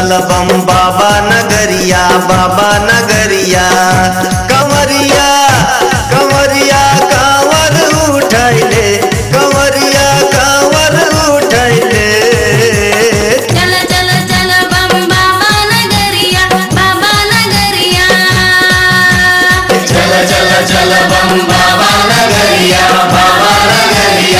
चल बम बाबा नगरिया बाबा नगरिया कंवरिया कंवरिया कांवर उठैले कंवरिया कांवर उठैले चल चल चल बम बाबा नगरिया बाबा नगरिया चल चल चल बम बाबा नगरिया बाबा नगरिया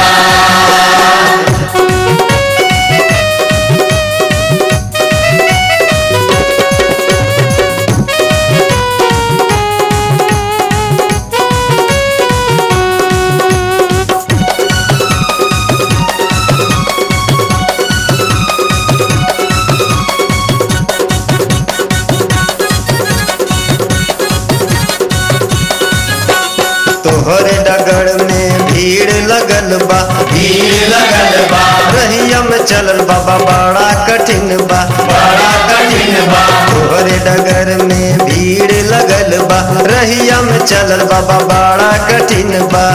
तोहरे डगर में भीड़ लगल बा भीड़ लगल बा रहिया में चलल बाबा बड़ा कठिन बा बड़ा कठिन बा तोहरे डगर में भीड़ लगल बा रहिया में चलल बाबा बड़ा कठिन बा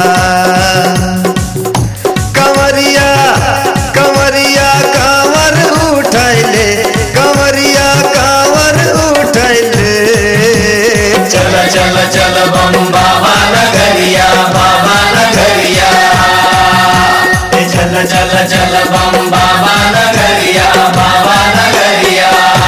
कंवरिया कंवरिया कांवर उठैले कंवरिया कांवर उठैले चल चल चल बम बाबा नगरिया बाबा नगरिया ए चल चल चल बम बाबा नगरिया बाबा नगरिया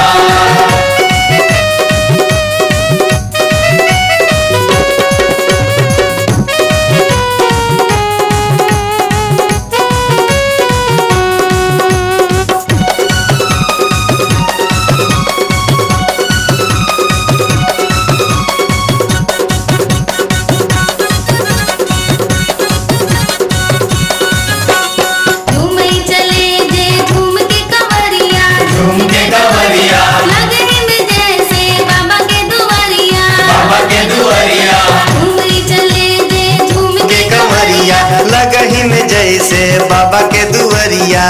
झूमै चले जे झूम के कंवरिया झूम के कंवरिया लगे में जैसे बाबा के दुआरिया बाबा के दुआरिया झूमै चले जे झूम के के कंवरिया लगही में जैसे बाबा के दुआरिया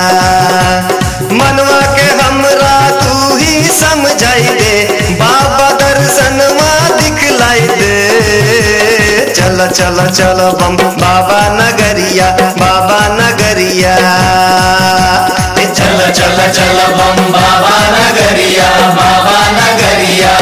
मनवा के हमरा तू ही समझाई दे बाबा दर्शनवा दिखलाई दे चल चल चल बम बाबा नगरिया बाबा नगरिया ए चल चल चल बम बाबा नगरिया बाबा नगरिया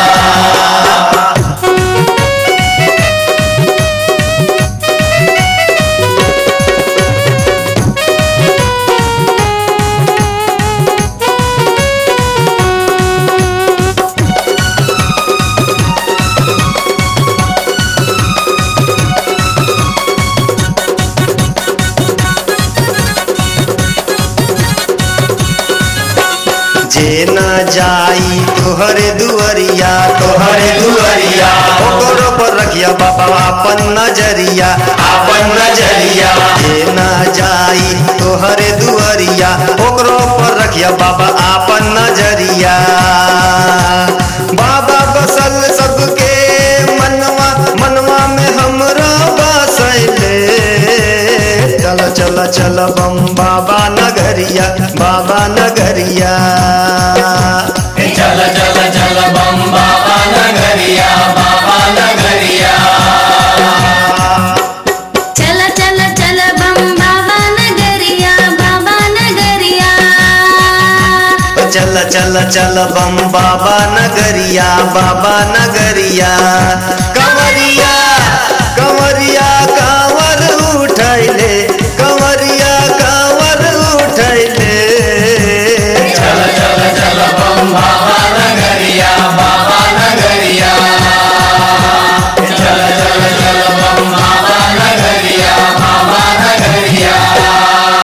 जे न जाई तोहरे दुआरिया तोहरे दुआरिया ओकरो पर रखिया बाबा अपन नजरिया अपन नजरिया जे न जाई तोहरे दुआरिया ओकरो पर रखिया बाबा अपन नजरिया बाबा बसल सबके मनवा मनवा में हमरा बसैले चल चल चल बम बाबा नगरिया बाबा नगरिया चल चल चल बम बाबा नगरिया बाबा नगरिया चल चल चल बम बाबा नगरिया बाबा नगरिया चल चल चल बम बाबा नगरिया बाबा नगरिया